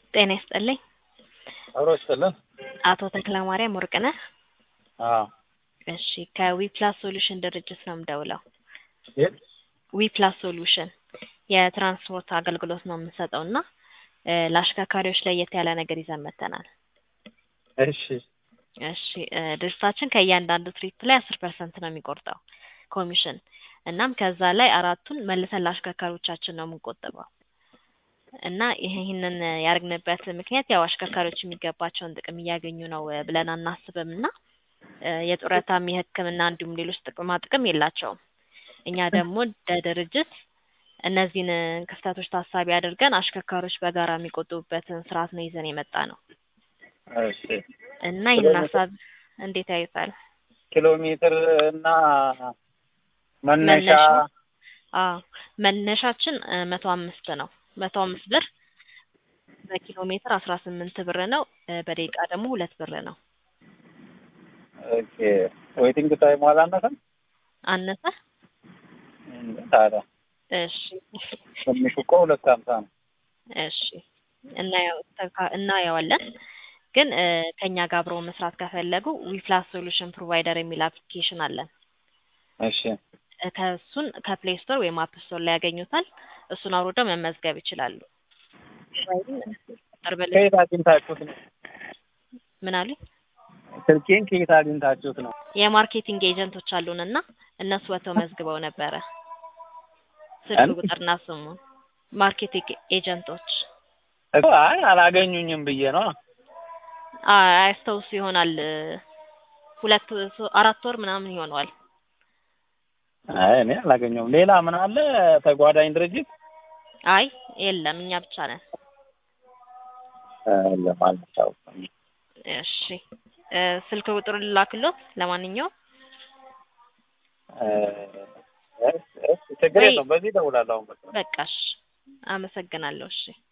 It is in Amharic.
ጤና ይስጥልኝ። አብሮ ይስጥልን። አቶ ተክለማርያም ወርቅነህ? አዎ። እሺ ከዊፕላስ ሶሉሽን ድርጅት ነው የምደውለው። የት? ዊፕላስ ሶሉሽን የትራንስፖርት አገልግሎት ነው የምንሰጠው እና እ ለአሽከርካሪዎች ለየት ያለ ነገር ይዘን መጥተናል። እሺ እሺ እ ድርጅታችን ከእያንዳንዱ ትሪፕ ላይ አስር ፐርሰንት ነው የሚቆርጠው ኮሚሽን እናም ከዛ ላይ አራቱን መልሰን ለአሽከርካሪዎቻችን ነው የምንቆጥበው እና ይህንን ያደረግንበት ምክንያት ያው አሽከርካሪዎች የሚገባቸውን ጥቅም እያገኙ ነው ብለን አናስብም እና እ የጡረታም የሕክምና እንዲሁም ሌሎች ጥቅማ ጥቅም የላቸውም። እኛ ደግሞ እንደ ድርጅት እነዚህን ክፍተቶች ታሳቢ አድርገን አሽከርካሪዎች በጋራ የሚቆጥቡበትን ስርዓት ነው ይዘን የመጣ ነው እሺ እና ይህን ሀሳብ እንዴት ያዩታል? ኪሎ ሜትር እና መነሻ መነሻ አዎ መነሻችን መቶ አምስት ነው። መቶ አምስት ብር በኪሎ ሜትር አስራ ስምንት ብር ነው። እ በደቂቃ ደግሞ ሁለት ብር ነው። ኦኬ ዌቲንግ ታይም አላነሰም? አነሰ? እንዴ ታዲያ እሺ ትንሹ እኮ ሁለት ሀምሳ ነው። እሺ እናየው ተካ- እናየዋለን ግን እ ከእኛ ጋር አብረው መስራት ከፈለጉ ዊፕላስ ሶሉሽን ፕሮቫይደር የሚል አፕሊኬሽን አለን። እሺ እ ከእሱን ከፕሌይ ስቶር ወይም አፕ ስቶር ላይ ያገኙታል። እሱን አውርደው መመዝገብ ይችላሉ። ቁጥር በል ከየት አግኝታችሁት ነው? ምን አሉኝ? ስልኬን ከየት አግኝታችሁት ነው? የማርኬቲንግ ኤጀንቶች አሉን እና እነሱ ወጥተው መዝግበው ነበረ። ስልክ እን- ቁጥርና ስሙን ማርኬቲንግ ኤጀንቶች እኮ አይ አላገኙኝም ብዬ ነው። አ- አያስታውሱ ይሆናል እ ሁለት ሶ- አራት ወር ምናምን ይሆነዋል። አይ እኔ አላገኘሁም። ሌላ ምን አለ ተጓዳኝ ድርጅት? አይ የለም እኛ ብቻ ነን። ለማለት እሺ እ ስልክ ቁጥር ልላክሎት ለማንኛውም ችግር ወይ- የለውም። በዚህ እደውላለሁ አሁን በቃ። በቃሽ። አመሰግናለሁ። እሺ